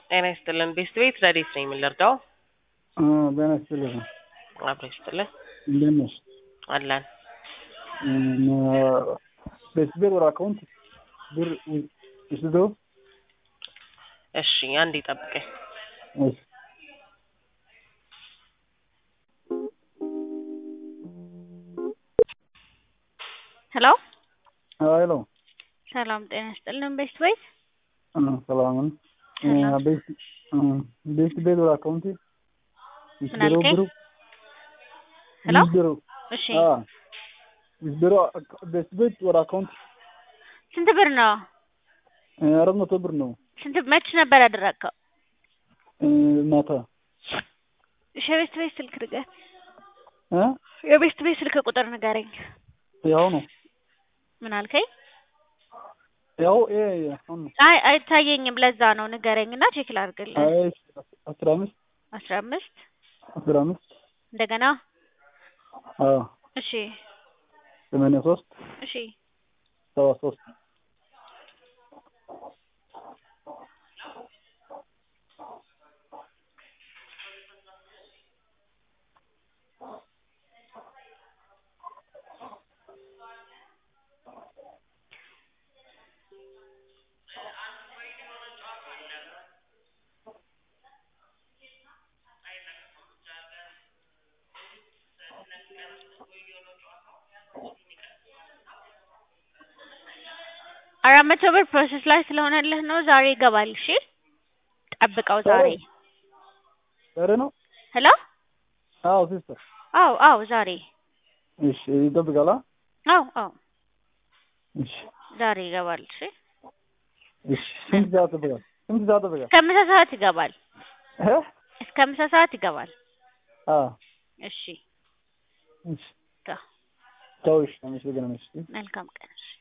ጤና ይስጥልን። ቤስት ቤት ረዴት ነኝ የምንረዳው? ጤና ይስጥልኝ። አብሮ ይስጥልን እንዴት ነሽ? አለን። ቤስት ቤት ወደ አካውንት ብር ይስደው። እሺ አንዴ ጠብቀኝ። እሺ ሄሎ ሄሎ ሰላም ጤና ይስጥልን። ቤስት ቤት ሰላም ነው። ሰላም። ቤስት ቤት ወደ አካውንት ይስደው አልከኝ? ብሩ ሄሎ ይስደው። እሺ ይስደው ቤስት ቤት ወደ አካውንት ስንት ብር ነው? አራት መቶ ብር ነው። ስንት መች ነበር ያደረግከው? ማታ እሺ የቤስት ቤት ስልክ ንገር። እ የቤስት ቤት ስልክ ቁጥር ንገረኝ። ያው ነው ምን አልከኝ? ያው ይሄ አሁን ነው። አይ አይታየኝም። ለዛ ነው ንገረኝ እና ቼክ ላድርግልህ። አይ አስራ አምስት አስራ አምስት አስራ አምስት እንደገና አዎ እሺ ሰማንያ ሶስት እሺ ሰባ ሶስት አራት መቶ ብር ፕሮሰስ ላይ ስለሆነልህ ነው። ዛሬ ይገባል። እሺ ጠብቀው ዛሬ። ዛሬ ነው? ሄሎ አዎ ሲስተር። አው አው ዛሬ እሺ ይጠብቃል። አ? አው አው እሺ ዛሬ ይገባል። እሺ እሺ ስንት ሰዓት ይጠብቃል? ስንት ሰዓት ይጠብቃል? እስከ ምሳ ሰዓት ይገባል። እ እስከ ምሳ ሰዓት ይገባል። አዎ እሺ እሺ ቻው። ቻው። እሺ አመሰግናለሁ። እሺ መልካም ቀን። እሺ